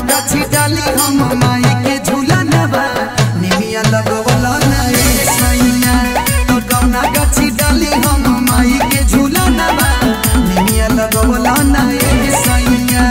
गाछी डाली हम माई के झूला नबा निमिया लगवला नए सैया तो कौना गाछी डाली हम माई के झूला नबा निमिया लगवला नए सैया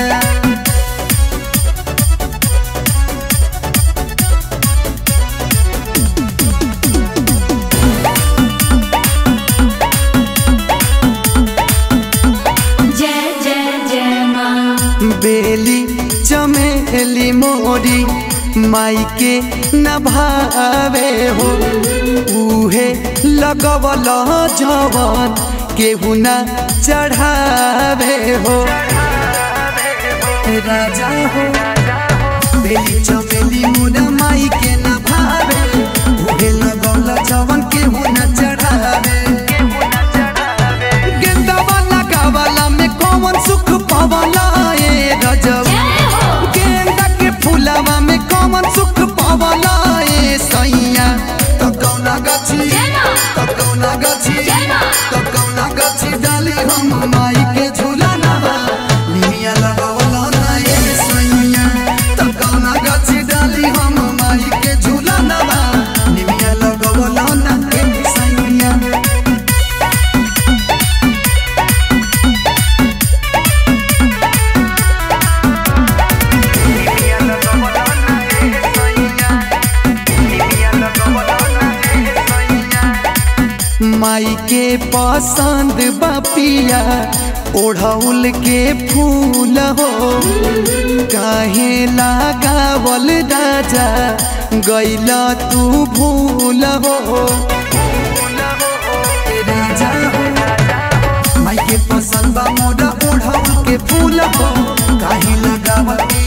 जय जय जय माँ बेली चमेली मोरी माई के न भावे हो उहे लगवल जवन केहू न चढ़ावे हो राजा हो बेली चमेली मोरा माई के न भावे उहे लगवल जवन केहू न चढ़ावे गेंदा वाला कावाला में कौन सुख पावाला ए रजब जय हो गेंदा के फूलावा में कौन सुख पावाला ए सैया तो कौना गाछी जय माँ। तो कौना गाछी जय माँ। तो कौना गाछी डाली हम माई के झूला नवा निमिया लगावला ना ए सैया तो कौना गाछी डाली हम माई के झूला नवा निमिया लगावला ना ए सैया माई के पसंद बापिया ओढ़ौल के फूल हो काहे लगावल राजा गैला तू भूल हो राजा हो माई के पसंद बा मोरा ओढ़ौल के फूल हो काहे लगावल